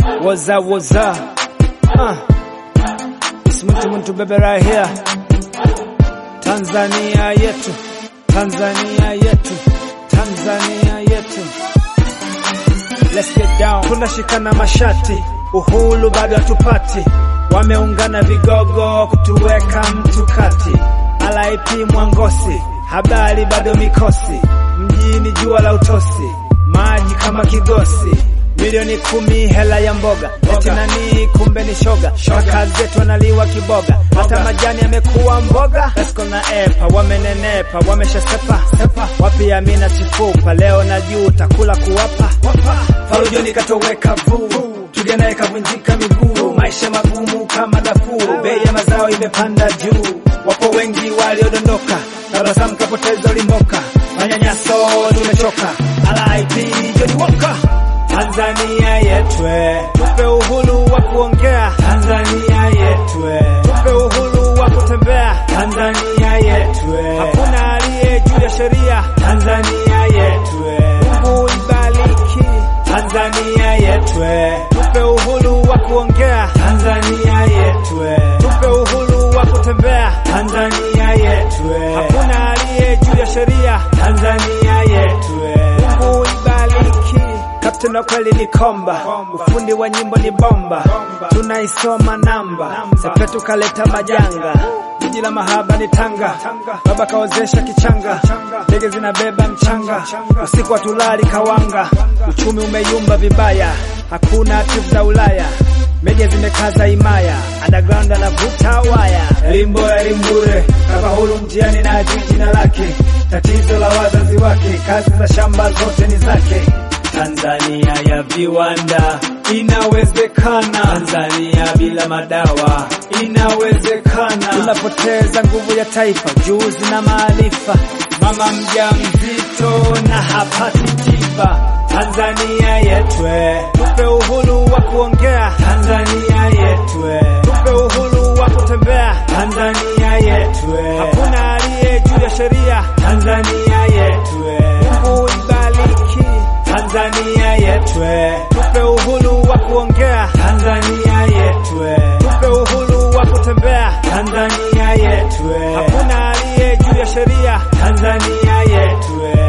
Waza waza. Uh. It's mtu mtu bebe right here. Tanzania yetu. Tanzania yetu. Tanzania yetu. Let's get down. Tunashikana mashati, uhuru bado hatupati. Wameungana vigogo kutuweka mtu kati. RIP Mwangosi, habari bado mikosi. Mjini jua la utosi, maji kama kigosi. Milioni kumi hela ya mboga, eti nani kumbe ni shoga. Kaka zetu wanaliwa kiboga, hata majani yamekuwa mboga. Esco na epa wamenenepa, wameshasepa sepa. Wapi Amina chifupa, leo na juu takula kuwapa Farujoni katoweka vuu, tuganaye kavunjika miguu. Maisha magumu kama Darfur, bei ya mazao imepanda juu. Wapo wengi waliodondoka, tabasamu kapoteza ulimoka. Manyanyaso tumechoka, RIP Johnny Walker. Tanzania yetwe, tupe uhuru wa kuongea. Tanzania yetwe, tupe uhuru wa kutembea. Tanzania yetwe, hakuna aliye juu ya sheria. Tanzania yetwe, Mungu ibariki Tanzania yetwe, tupe uhuru wa kuongea. Tanzania yetwe, tupe uhuru wa kutembea. Tanzania yetwe, hakuna aliye juu ya sheria. Tanzania yetwe, Mungu ibariki Captain wa kweli ni komba, ufundi wa nyimbo ni bomba, tunaisoma namba, sepetu kaleta majanga, jiji la mahaba ni Tanga, baba kaozesha kichanga, ndege zinabeba mchanga, usiku wa tulali kawanga, uchumi umeyumba vibaya, hakuna timu za Ulaya, meja zimekaza imaya, underground anavuta waya, elimu bora elimu bure, kafaulu mtihani na ajui jina lake, tatizo la wazazi wake, kazi za shamba zote ni zake. Tanzania ya viwanda inawezekana. Tanzania bila madawa inawezekana. Tunapoteza nguvu ya taifa, juzi na maarifa. Mama mjamzito na hapati tiba. Tanzania yetwe, tupe uhuru wa kuongea. Tanzania yetwe, tupe uhuru wa kutembea. Tanzania yetwe, hakuna aliye juu ya sheria. Tanzania yetwe, Mungu ibariki Tanzania yetwe, tupe uhuru wa kuongea. Tanzania yetwe, tupe uhuru wa kutembea. Tanzania yetwe, hakuna aliye juu ya sheria. Tanzania yetwe